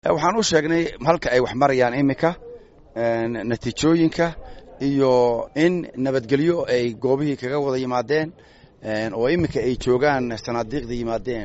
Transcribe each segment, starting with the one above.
waxaan u sheegnay halka ay wax marayaan iminka natiijooyinka iyo in nabadgelyo ay goobihii kaga wada yimaadeen oo iminka ay joogaan sanaadiiqda yimaadeen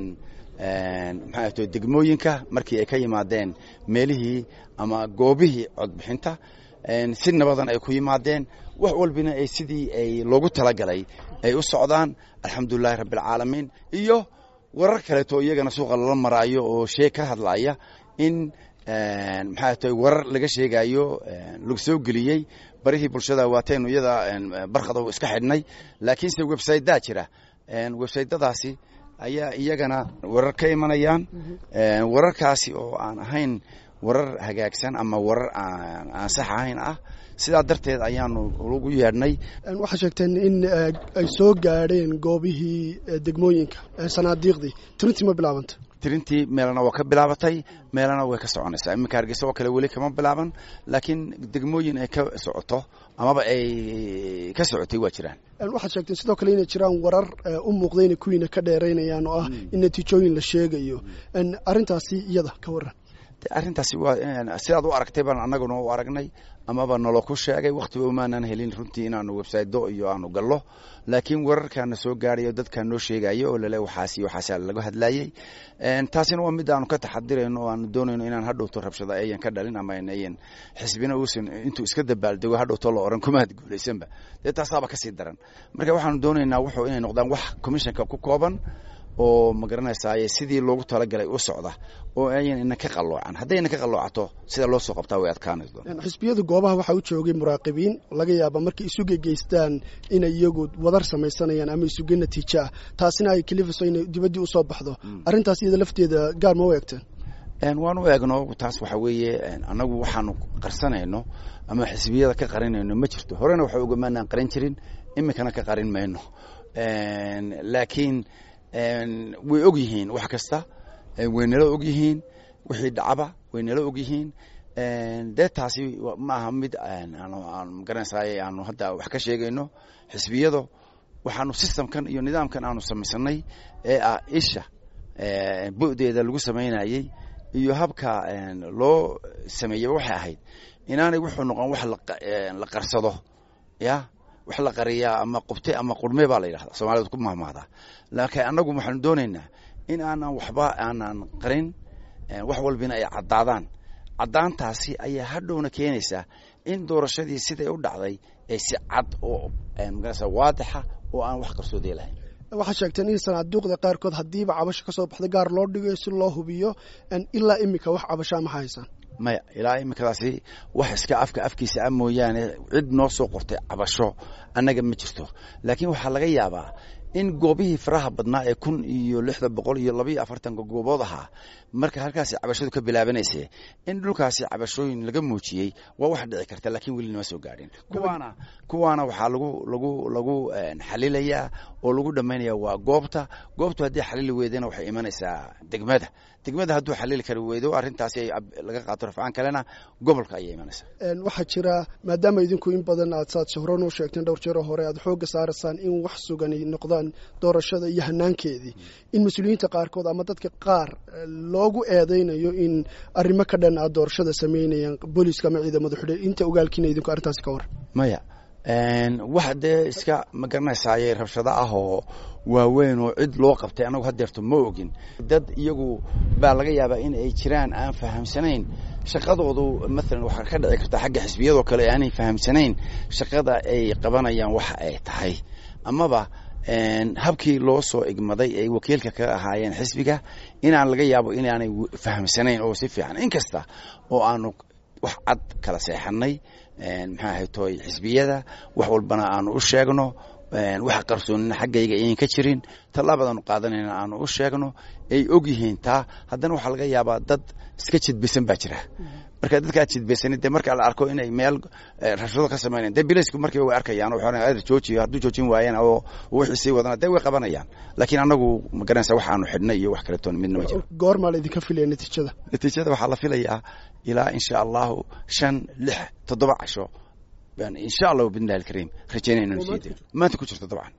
maxaa to degmooyinka markii ay ka yimaadeen meelihii ama goobihii codbixinta si nabadan ay ku yimaadeen wax walbina ay sidii ay loogu talagalay ay u socdaan alxamdulilahi rabbialcaalamiin iyo warar kaleeto iyagana suuqa lala maraayo oo shee ka hadlaya in maxaa tahay warar laga sheegayo lagu soo geliyey barihii bulshada waataynu iyada barkada iska xidhnay laakiinse websaydaa jira websaytadaasi ayaa iyagana warar ka imanayaan wararkaasi oo aan ahayn warar hagaagsan ama warar aan sax ahayn ah sidaa darteed ayaanu ugu yeedhnay waxaa sheegteen in ay soo gaadheen goobihii degmooyinka sanaadiiqdii tirintii ma bilaabanta tirintii meelana waa ka bilaabatay meelana way ka soconaysaa iminka hargeysa oo kale weli kama bilaaban laakiin degmooyin ay ka socoto amaba ay ka socotay waa jiraan waxaad sheegteen sidoo kale inay jiraan warar u muuqda inay kuwiina ka dheeraynayaan oo ah in natiijooyin la sheegayo arrintaasi iyada ka waran arrintaasi waa sidaad u aragtay baan annaguna u aragnay amaba nalo ku sheegay wakhtiba umaanan helin runtii inaanu websaydo iyo aanu gallo laakiin wararkaana soo gaadhayo dadkaa noo sheegayo oo lale waxaas iyo waxaasaa laga hadlayey taasina waa mid aanu ka taxadirayno oo aanu doonayno inaan hadhowto rabshado ayan ka dhalin ama ayan xisbina uusan intuu iska dabaaldego hadhowto la oran kumaad guulaysanba dee taasaaba kasii daran marka waxaanu doonaynaa wuxuu inay noqdaan wax commissionka ku kooban oo ma garanaysaay sidii loogu talagalay u socda oo ayan ina ka qaloocan haddayna ka qaloocato sida loo soo qabtaa way adkaanayso xisbiyada goobaha waxaa u joogay muraaqibiin laga yaaba markay isuge geystaan inay iyagu wadar samaysanayaan ama isuge natiijo ah taasina ay kalifiso inay dibaddii usoo baxdo arrintaas iyada lafteeda gaar ma u eegteen waan u eegno taas waxa weeye annagu waxaanu qarsanayno ama xisbiyada ka qarinayno ma jirto horena waxa ogamaanaan qarin jirin iminkana ka qarin mayno laakiin way og yihiin wax kasta way nala og yihiin wixii dhacaba way nala og yihiin dee taasi maaha mid magaranaysaay aanu hadda wax ka sheegayno xisbiyado waxaanu systemkan iyo nidaamkan aanu samaysanay ee ah isha bu'deeda lagu samaynayey iyo habka loo sameeyey waxay ahayd inaanay wuxuu noqon wax la qarsado ya wax la qariyaa ama qubte ama qurme baa la yidhahda soomaalida ku mahmahdaa laakiin annagu waxaanu doonaynaa in aanan waxba aanan qarin wax walbina ay caddaadaan caddaantaasi ayaa hadhowna keenaysaa in doorashadii siday u dhacday ay si cad oo magarasa waadixa oo aan wax qarsoodee lahayn waxaad sheegteen in sanaaduuqda qaarkood haddiiba cabasho ka soo baxda gaar loo dhigayo si loo hubiyo ilaa iminka wax cabashaa ma haysaan maya ilaa iminkadaasi wax iska afka afkiisa a mooyaane cid noo soo qortay cabasho annaga ma jirto laakiin waxaa laga yaabaa in goobihii faraha badnaa ee kun iyo lixda boqol iyo labaiyo afartanka goobood ahaa marka halkaasi cabashadu ka bilaabanayse in dhulkaasi cabashooyin laga muujiyey waa wax dhici karta laakiin weli nama soo gaadhin kuwaana kuwaana waxaa lagu lagu lagu xalilayaa oo lagu dhammaynaya waa goobta goobtu haddii xalili weydana waxay imanaysaa degmada degmada hadduu xalili kari weydo arrintaasi laga qaato rafcaan kalena gobolka ayay imanaysaa waxaa jira maadaama idinku in badan aad saad horan u sheegteen dhowr jeero hore aad xoogga saaraysaan in wax sugan ay noqdaan doorashada iyo hanaankeedii in mas-uuliyiinta qaarkood ama dadka qaar loogu eedaynayo in arrimo ka dhan aad doorashada samaynayaan booliiska ama ciidamada xidhe inta ogaalkiina idinku arrintaasi ka war maya wax dee iska ma garanaysaayey rabshado ah oo waaweyn oo cid loo qabtay annagu hadeerto ma ogin dad iyagu baa laga yaabaa in ay jiraan aan fahamsanayn shaqadoodu maalan waxaa ka dhici karta xagga xisbiyadoo kale aanay fahamsanayn shaqada ay qabanayaan waxa ay tahay amaba habkii loo soo igmaday ay wakiilka ka ahaayeen xisbiga inaan laga yaabo inaanay fahamsanayn oo si fiican inkasta oo aanu wax cad kala seexanay maxaa ahay toy xisbiyada wax walbana aanu u sheegno waxa qarsoonina xaggayga ayan ka jirin tallaabadaanu qaadanayna aanu u sheegno ay og yihiin taa haddana waxaa laga yaabaa dad iska jidbisan baa jira marka dadkaa jidbaysanid dee marka la arko inay meel rabshado ka samaynayan dee bilaysku markiiba way arkayaan oo waxay joojiyo hadduu joojin waayeen oo wixii sii wadana dee way qabanayaan laakiin annagu ma garanaysa wax aanu xidhnay iyo wax kaletoon midna ma jiro goormaa la idinka filaya natiijada natiijada waxaa la filayaa ilaa insha allahu shan lix toddoba casho insha allahu bidnillahi alkariim rajaynayna maanta ku jirto dabcan